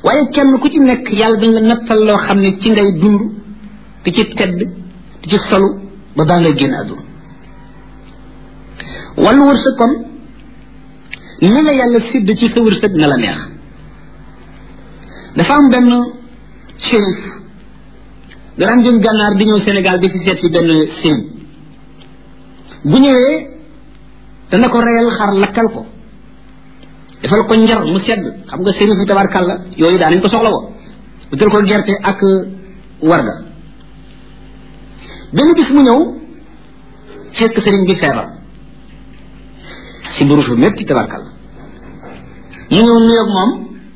waaye kenn ku ci nekk yàlla dañ la nattal loo xam ne ci ngay dund di ci tedd di ci solu ba baa ngay génn àdduna wàllu wërsëg kon ni la yàlla sidd ci sa wërsëg na la neex dafa am benn shérif daan jëm gànnaar di ñëw Sénégal di fi seet si benn sëriñ bu ñëwee dana ko reyal xar lakkal ko defal ko njar mu sedd xam nga sëriñ fi tabarkàlla yooyu daa nañ ko soxla woo utal ko gerte ak warga benn bis mu ñëw fekk sëriñ bi feebar si buru fu métti tabarkàlla mu ñëw nuyoog moom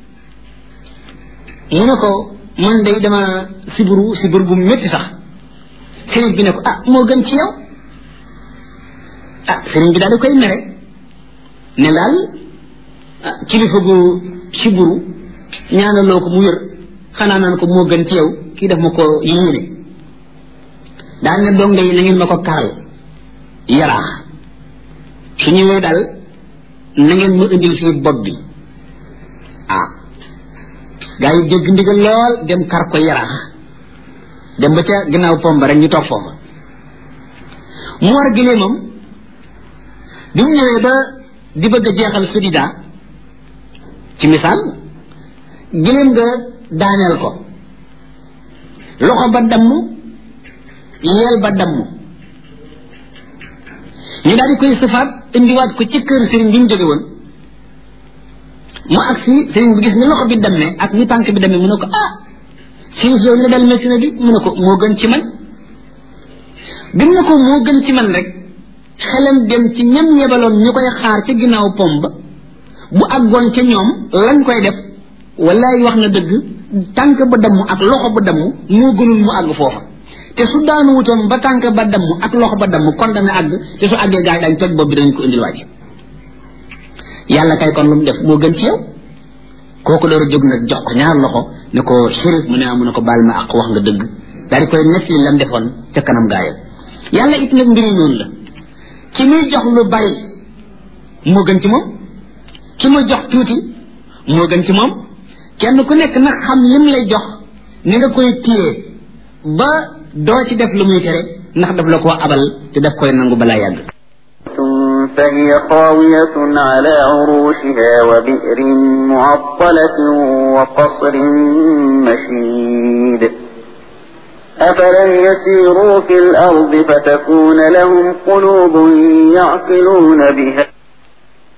mu ne ko man day dama siburu sibur bu métti sax sëriñ bi ne ko ah moo gën ci yow ah sëriñ bi daal di koy mere ne daal ah kilifa gu siburu ñaanaloo ko mu wér xanaa naan ko moo gën ci yow kii def ma ko yéene daal ne donga yi na ngeen ma ko karal yaraax su ñëwee daal na ngeen ma indil fii bopp bi ah gaa yi dégg ndigal lool dem kar ko yaraax dem ba ca ginnaaw pomba rek ñu toog foofa mu war gileemam bi mu ñëwee ba di bëgg a jeexal sudida ci misaal gileem nga daaneel ko loxo ba damm yeel ba damm ñu daal di koy sëfaat indiwaat ko ci kër sëriñ bi mu jóge woon mu agsi sëriñ bi gis ni loxo bi dammee ak ni tànk bi dammee mu ne ko ah sëriñ yow li la dal métti na di mu ne ko moo gën ci man bi mu ne ko moo gën ci man rek xelam dem ci ñam yebaloon ñu koy xaar ca ginnaaw pom ba bu àggoon ca ñoom lañ koy def wallaay wax na dëgg tànk ba damm ak loxo ba damm moo gënul mu àgg foofa te su daanu wutoon ba tànk ba damm ak loxo ba damm kon dana àgg te su àggee gaa yi dañ toj bopp bi dañ ko indil waaj yàlla kay kon lu mu def moo gën ci yow kooku door a jóg nag jox ko ñaar loxo ne ko shérif mu ne mu ne ko baal ma ak wax nga dëgg daal di koy nekk li lam defoon ca kanam gaayam yàlla it nag mbiri noonu la ki muy jox lu bari moo gën ci moom ki muy jox tuuti moo gën ci moom kenn ku nekk nag xam lim lay jox ni nga koy téye ba doo ci def lu muy tere ndax daf la koo abal te daf koy nangu balaa yàgg فهي خاوية على عروشها وبئر معطلة وقصر مشيد أفلم يسيروا في الأرض فتكون لهم قلوب يعقلون بها